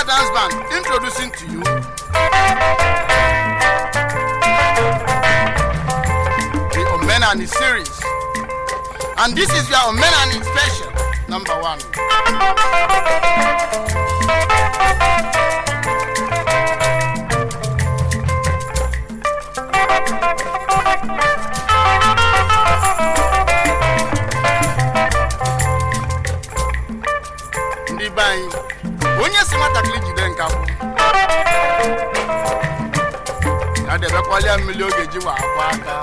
Dance Band introducing to you the Omenani series. And this is your Omenani special, number one. ndị be anyị onye si nwatakịrị jide nkapụ ya debekwalia mmiri oge ji wa akwa aka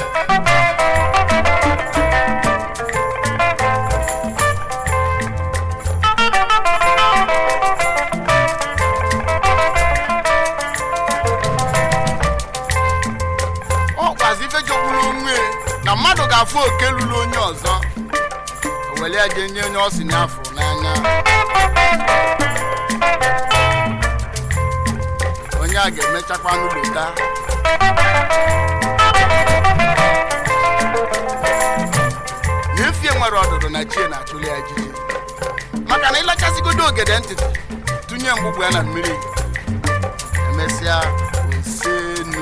ọ kwazi ife jogburu onwe na mmadụ ga-afụ oke lụrụ onye ọzọ o were ya jee nye onye ọ si n'afọ n'anya onye a ga-emechakwa n'ụlọta n'efie nwere ọdụdụ na chie na-achụli ya jiji maka na ịlachasịgodo ogede ntịtị tụnye mgbugbu ya na mmiri emesịa osenu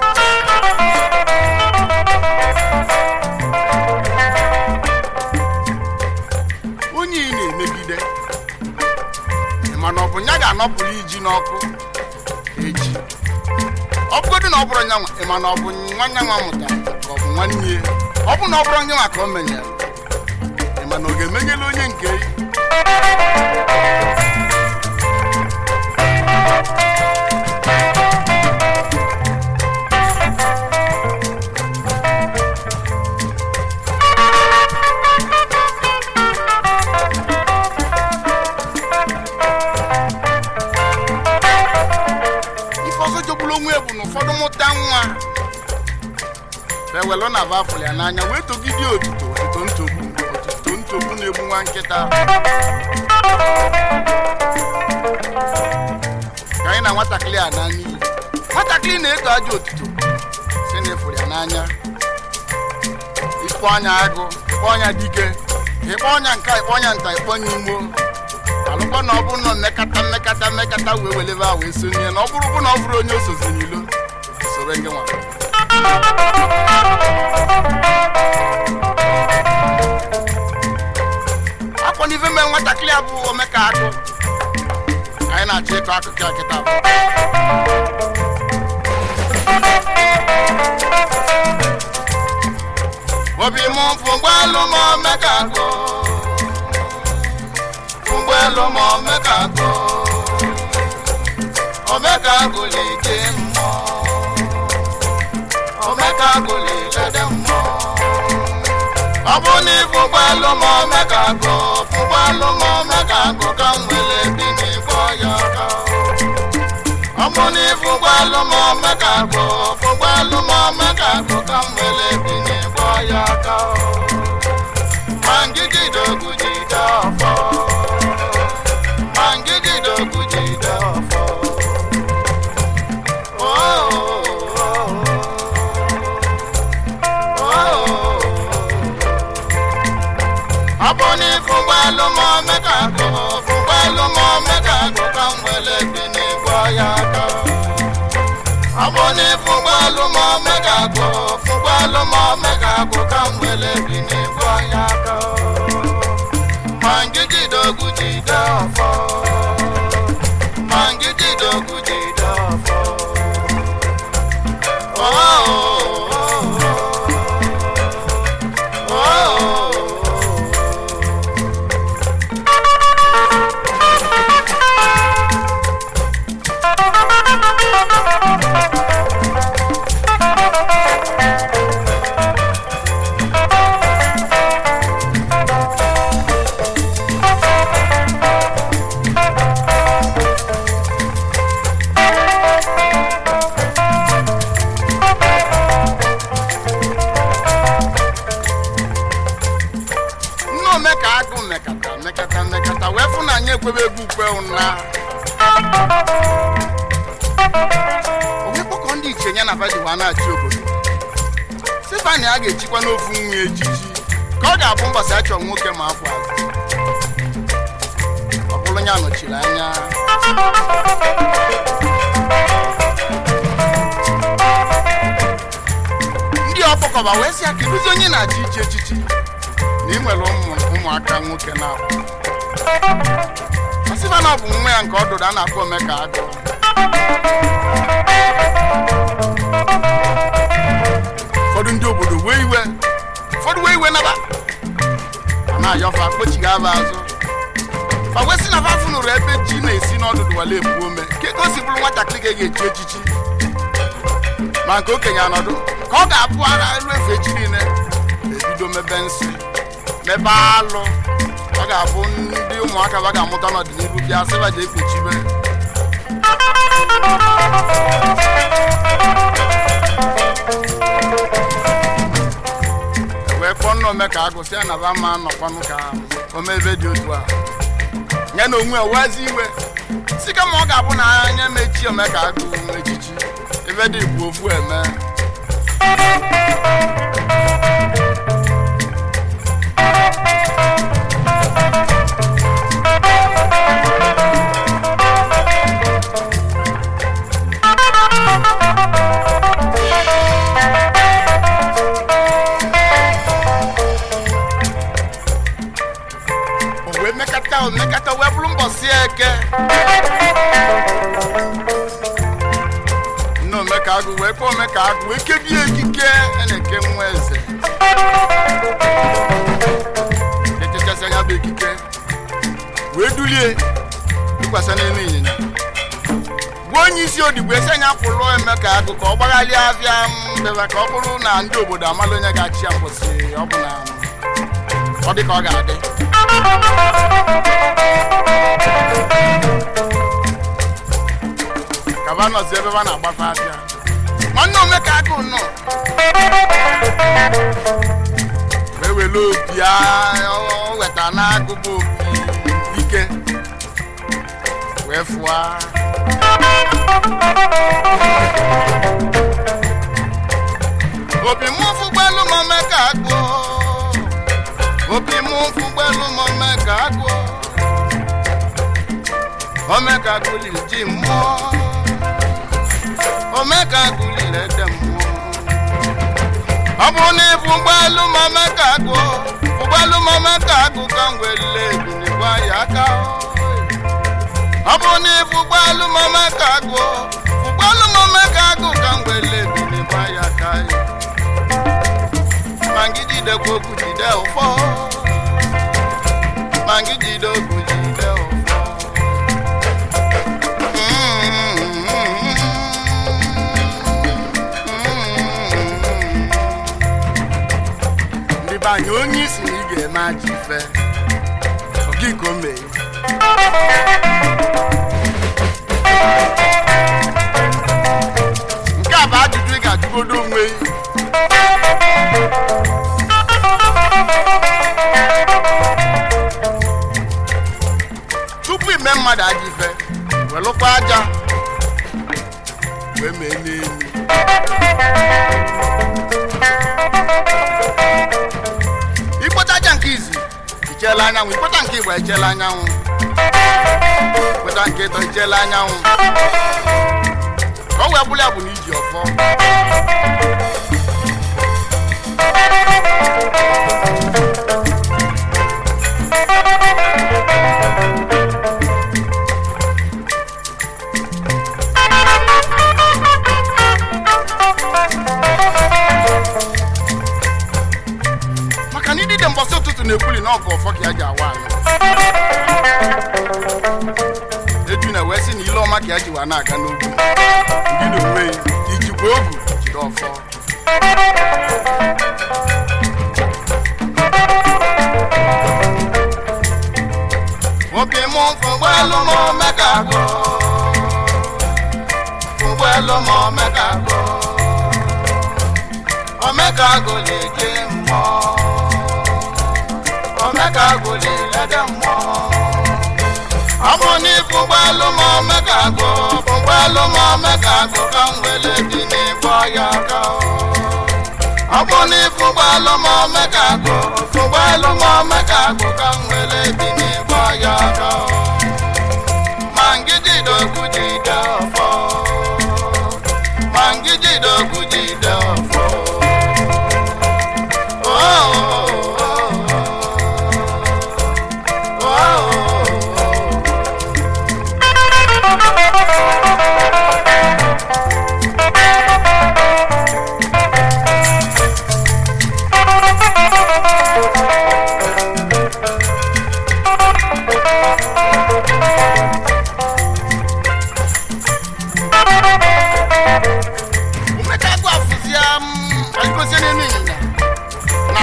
onye ị na-emegide ị ma na ọ bụ ya ga-anọpụrụ iji n'ọkụ echi ọ bụgodị na ọ bụrụ nyanwa ị ma na ọ bụ nwanne nwa mụtara ka ọ bụ nwanne ya ọ bụ na ọ bụrụ onye nwa ka o menyere ị ma na ọ ga-emenyela onye nke ya ife ọzọ jogburu onwe bụ na ụfọdụ mụta nwa ewelụ na bafụl ya n'anya wee togide otuto otuto ntogbu otuto ntogbu na-egbu nwa nkịta ka anyị na nwatakịrị a na n'iyi nwatakịrị na-eto ajọ otuto si na efuru ya n'anya ikpọ ọnya agụ ikpọ ọnya dike ịkpọ ọnya nka ikpọ ọnya nta ikpọ ọnya imo alụkwa na ọ bụrụ na mmekata mmekata mmekata wee welebe a wee sonye na ọ bụrụ bụ na ọ bụrụ onye osozi n'ilo soro ndị nwa akwa n'ife mee nwatakịrị a bụ omeka akụ ka anyị na-achọ ịkọ akụkọ ya kịta bụ obi mụ fụgbalụ m omeka akụ fụgbalụ m omeka akụ omeka akụ leke mmụọ omeka akụ lelede mmụọ ọ bụ na ịfụgbalụ m omeka akụ fụgbalụ m omeka akụ ka m nwere bi n'ịgbọ ya aka ọ bụ na ịfụgbalụ m omeka akụ fụgbalụ m omeka akụ ka m nwere bi n'ịgbọ ya aka ma ngigide ogwu jide ọfọ ma ngigide ogwu jide ọfọ Oh, oh, oh, oh, oh. ọ bụ na ịfụgbalụ m omeka akụ fụgbalụ m omeka akụ ka m nwere bi n'ịgbọ ya aka ọ bụ na ịfụgbalụ m omeka akụ fụgbalụ m omeka akụ ka m nwere bi n'ịgbọ ya aka ma ngigide ogwu jide ọfọ ma ngigide ogwu jide ọfọ Oh, oh, oh, oh, oh. nne omeka agụ mekata mekata mekata wee fụ na anyị ekwebe egwu ukwe ụna onye kpọkọ ndị iche ya na vadiwa na-achị obodo stefani a ga-echikwa n'ofu nwa ejiji ka ọ ga-abụ mbọsị achọ nwoke ma afọ azụ ọ bụrụ ya nọchiri anya ndị ọkpọkọba wee sị ya kedụzi onye na-achị ichi echichi na ị nwere ụmụ- ụmụaka nwoke na ọsịba na ọ bụ nwa ya nke ọdụdụ a na-akpọ omeka agụ ụfọdụ ndị obodo wee iwe ụfọdụ wee iwe naba a na-ayọfa kpochighị aba azụ ma wee sị na fa funụrụ ebe ji na-esi n'ọdụdụ wale ebu ome ka ego si bụrụ nwatakịrị ga-eji echichi ma nke okenye anọdụ ka ọ ga-abụ ara elu efe echi niile ebido mebe nsị mebe alụ ọ ga-abụ ndị ụmụaka ba ga-amụta n'ọdịnihu bịa sịba ji ekpuchibe E wee kpọọ nna ome ka agụsị ya na ba ma nọkwanụ ka ome ebe dị otu a ya na onwe ya wezi iwe si kama ọ ga-abụ na anya mechi ome ka agụ echichi ebe dị bụ ofu eme o wee mekata o mekata wee bụrụ mbọsị eke nne omeka agụ wee kpọọ omeka agụ wee kebie ekike a na-eke nwa eze echechasị anya bụ ekike wee dulie tụkwasị n'elu ịnyịnya gbuo onye isi odigbo esi anya pụrụ emeka agụ ka ọ gbaghalịa afịa mbeba ka ọ bụrụ na ndị obodo amala onye ga-achị ya mposi ọ bụ na ọ dị ka ọ ga-adị kaba nọzi ebe a na-agbafe afịa nwanne omeka agụ nọ wee were opi a- o weta n'agụba opi ike wee fụa opi mụ fụgbelu m omeka agụ opi mụ fụgbelu m omeka agụ omeka agụ liri ji mmụọ omeka agụ liri ede mmụọ ọ bụrụ na ịbụ ụgbọelu ma omeka agụ ụgbọelu ma omeka agụ ka m welile ebunigwe ya aka ọ bụrụ na ịbụ ụgbọelu ma omeka agụ ụgbọelu ma omeka agụ ka m welile ebunigwe ya aka ma ngị jidekwa okwu jide ụfọ ma ngị jide okwu jide ụfọ ndị be anyị onye isi na ị ga-eme aja ife okiko mee nke a bụ ajụjụ ị ga-ajụgodo onwe gị. tupu ime mmadụ aja ife welụkwa aja wee mee n'elu ikpọta aja nke izi icheela anyanwụ ikpọta nke igba echeela anyanwụ ikpọta nke ịtọ icheela anyanwụ ka ọ wee bụrụ ya bụ na iji ọfọ maka na idide mbọsị ụtụtụ na-ekwuli na ọgụ ọfọ ka ya ji awa anyị eju na wee sị na ile ọma ka ya ji wa na-aga n'ugwu ndị na onwe ya ijikwa ogu jide ọfọ nwoke mụ fụgbọelu ma omeka agụ fụgbọelu ma omeka agụ omeka agụ na-eje mmụọ omeka agụ na-elede mmụọ ọ bụ n'ifu ụgbọelu ma omeka agụ ụgbọelu ma omeka agụ ka m wele dị n'ịbọ ya aka ọ bụ n'ifu ụgbọelu ma omeka agụ ụgbọelu ma omeka agụ ka m wele dị n'ịbọ ya aka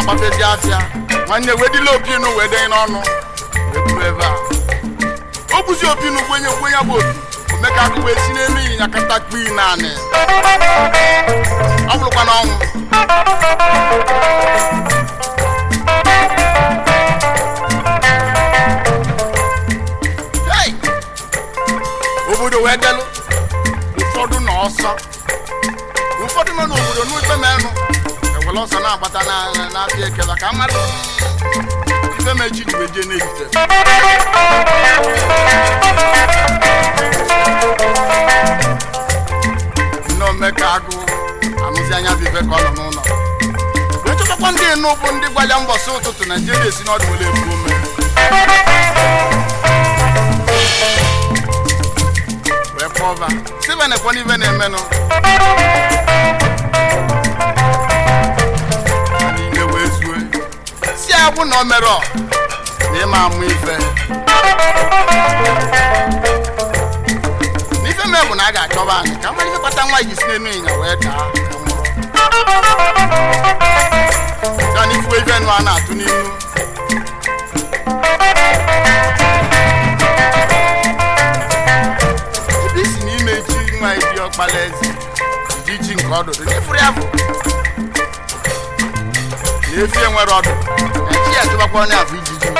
agbafezi afịa nwanne wedila opinu wee denye n'ọnụ wee buru ebe a o buzi opinu gwenye gwenye bụ opi omeka akụ wee si n'elu ịnyịnya kata kpii naanị ọ bụrụkwa n'ọnwụ Hey! obodo wee delụ ụfọdụ nọ ọsọ ụfọdụ nọ n'obodo n'ikpe menụ ewere ọsọ na-agbata na- na- n'afịa ekela ka mmadụ ife mechi ji wee jee n'ehite nne omeka agụ anụzi anya bụ ife ka ọ nọ n'ụlọ wee chọtakwa ndị enu bụ ndị gwa ya mbọsị ụtụtụ naijiria esi n'ọdụ were ebu ome wee kpọba steven ekwe n'ife na-emenụ niile wee zue si ya bụ na o mere ọ na ịma amụ ife n'ife mee bụ na a ga-achọba anyị ka mmadụ ife kpata nwa ji si n'elu ịnya wee daa ka nwụrụ ya na ifuwe ife nụ a na-atụ n'ihu ebe isi n'ime ji nwa eji ọkpala eze iji ji nke ọdụdụ n'ifuru ya bụ na efi enwere ọdụ eji ya chụbakwa onye afọ ijiji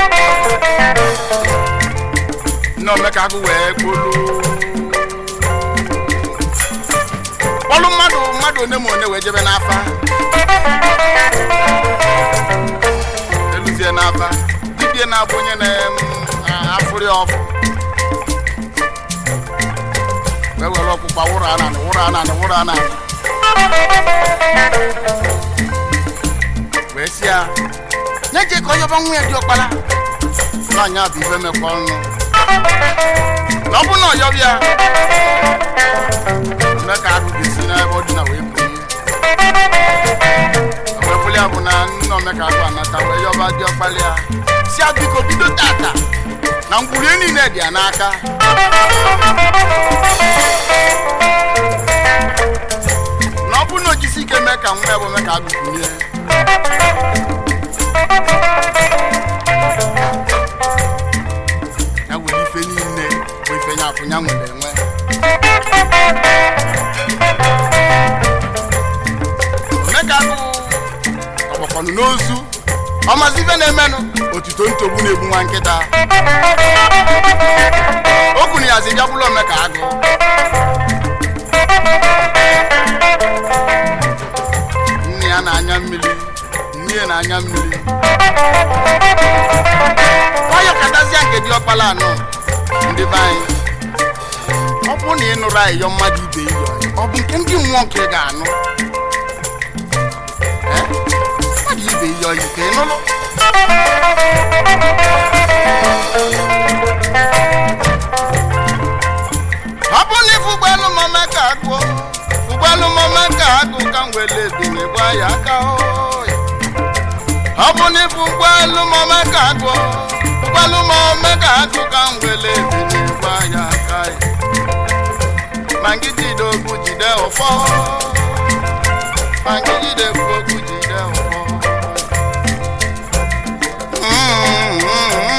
nne omeka agụ wee kpolu kpọlụ mmadụ mmadụ one ma one wee jebe n'afa eluzie n'afa dibie na-abụ onye na-afụrị ọfụ wee were ọkpụkpa wụrụ ananị wụrụ ananị wụrụ ananị wee si ya na-eje ka onye ọba nwa ya dị ọkpara nwaanyị a bụ ife mekwa ọnụ na ọ bụ na ọyọbịa ya eme ka agụ ga-esi n'ebe ọ dị na wee bụ ihe wee bụrụ ya bụ na nna omeka agụ anata wee yọba dị ọkpara ya si ya biko bido tata na ngwurie niile dị ya n'aka na ọ bụrụ na o jisi ike mee ka nwa ya bụ mee ka agụkwunye ya were ife niile bụ ife nya akwụnya nwere enwe omeka agụ ọgbakọnụ n'ozu ọmazi ife na-emenụ otuto ntogbu na-egbu nwa nkịta o kwuru ya zi bịakwụla omeka agụ nne ya na-anya mmiri nne ya na-anya mmiri nwayọ katazia nke dị ọkpala anọ ndị be anyị ọ bụ na ị nụrụ ayịyọ mmadụ ibe iyo ọ bụ nke ndị mmụọ nke ị ga-anụ Eh? mmadụ ibe iyo ike nụlụ ọ bụ na ife ụgbọelu mama ka agụọ ụgbọelu mama ka agụ ka m wele ebinye gwa ya aka oyi. ọ bụ na ife ụgbọelu mama ka agụọ ụgbọelu mama ka agụ ka m wele ebinye gwa ya aka oyi. ma ngị jide okwu jide ụfọ ma ngị jide okwu jide ụfọ Mm, mm,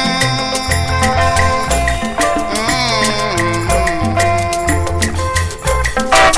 mm, mm, mm.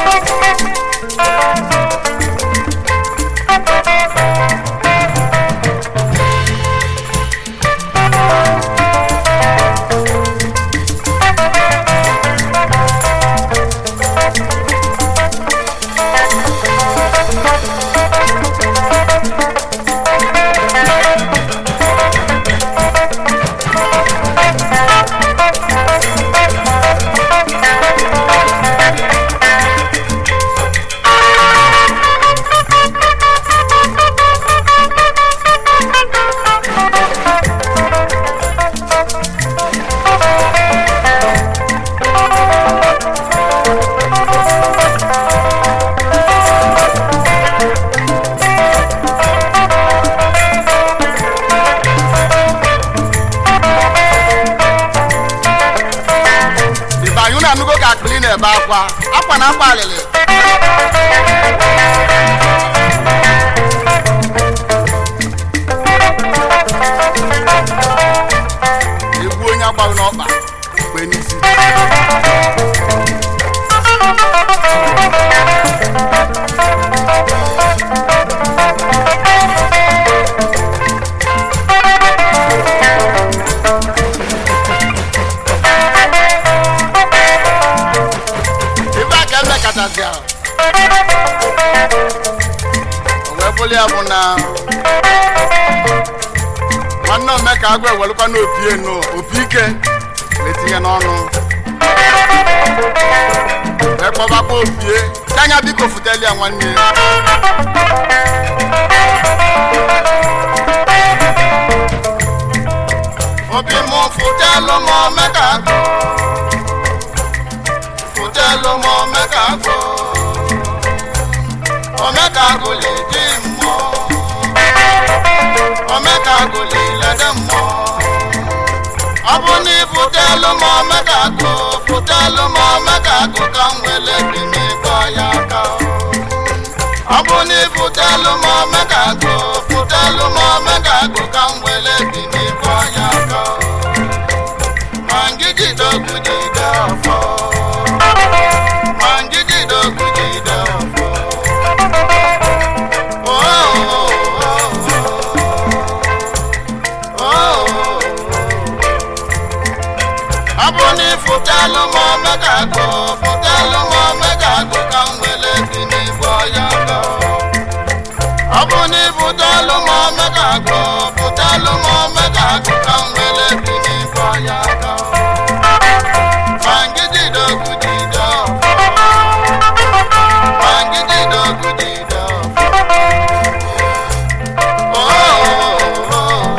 ibe anyị unu anụgo ka akpịrị na-ebe akwa akwa na akwa alịlị ya o wee bụrụ ya bụ na nwanne omeka agụ ewelụkwa n'opi enu opi ike wee tinye n'ọnụ wee kpọbakwa opie anya biko futeli ya nwanne obi mụ futelu m omeka agụ futelu m omeka agụ omeka agụ lè di mmụọ omeka agụ lè lede mmụọ ọ bụ na ifutelu m omeka agụ futelu m omeka agụ ka m wele bi n'ịkpọ ya aka ọ bụ na ifutelu m omeka agụ futelu m omeka agụ ka m wele bi n'ịkpọ ya aka ma ngigide ogwu jide ọfọ ma ngigide ogwu jide ọfọ Oh, oh, oh, oh, oh. ọ bụ na ịfụtalụ m omega agụ fụtalụ m omega agụ ka m wele bi n'igbo ya gọ ọ bụ na ịfụtalụ m omega agụ fụtalụ m omega agụ ka m wele bi n'igbo ya gọ ma ngidide ogwu jide ọfọ ma ngidide ogwu jide ọfọ Oh, oh, oh, oh.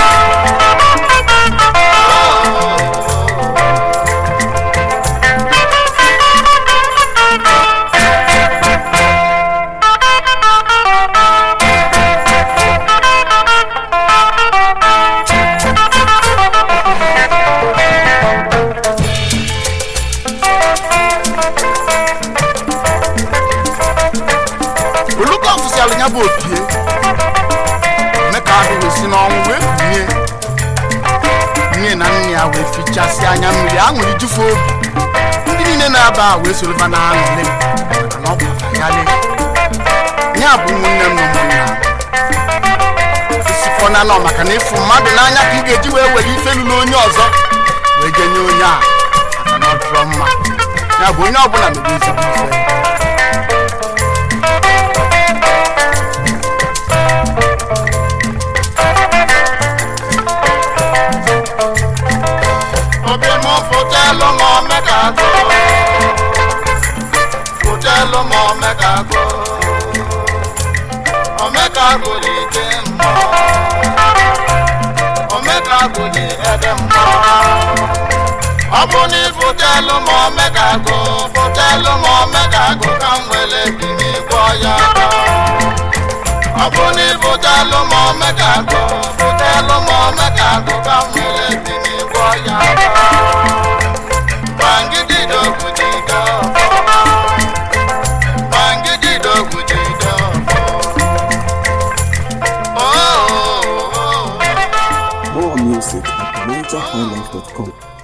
oluka ọfụsialụ ya bụ opie meka ahụ wee si n'ọnwụ wee kunie nne na nne ya wee fichasị anya mmiri aṅụrị jufu obi ndị niile na-aba a wee soroba na aṅụrị maka na ọ bụ ya le ya bụ ụmụnne m na ụmụnna isikọ na nọ maka na ịfụ mmadụ n'anya ka ị ga-eji wee were ife lụrụ onye ọzọ wee jenye onye a maka na ọ dụrọ mma ya bụ onye ọbụla mere ezigbo ife obi m fụtelụ m omega agụ fụtelụ m omega agụ omega agụ dị ike mmụọ omega agụ dị ede mmụọ ọ bụ na ịfụtelụ m omega agụ fụtelụ m omega agụ ka m wele bi n'igbo ya aka ọ bụ na ịfụtelụ m omega agụ fụtelụ m omega agụ ka m wele bi n'igbo ya aka Bangidi dogu jide ọfọ. Bangidi dogu jide ọfọ. Oh, oh, oh, oh. More music at NigerHighlife.com.